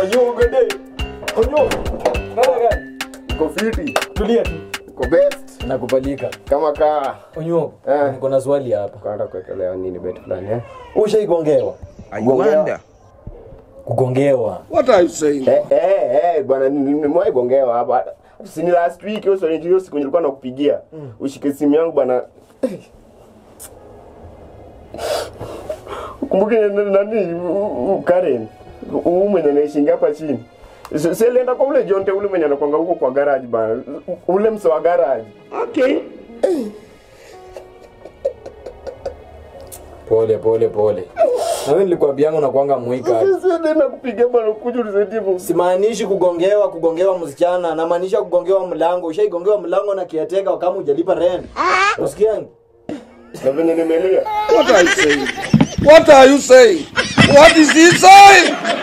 Onyo gode. Onyo. Nada gani? Uko fiti? Tulia tu. Uko best? Nakubalika. Kama kaa. Onyo. Eh. Niko na swali hapa. Kwenda kuwekelewa nini bet fulani eh? Ushaigongewa? I wonder. Kugongewa. What are you saying? Eh eh eh bwana nimewahi gongewa hapa. Si ni last week hiyo story hiyo siku nilikuwa nakupigia. Ushike simu yangu bwana. Kumbuke nani u- u- Karen. Huyu mwenye anaishi hapa chini. Si si alienda kwa ule Jonte ule mwenye anakwanga huko kwa garage bana. Ule mse wa garage. Okay. Pole pole pole. Na wewe nilikwambianga unakuanga mwika. Sisi ndio kupiga bana kuja unisaidie bwana. Simaanishi kugongewa kugongewa msichana, namaanisha kugongewa mlango. Ushaigongewa mlango na kiateka kama hujalipa rent. Usikiangi? Na venye nimelia. What are you saying? What are you saying? What is he saying?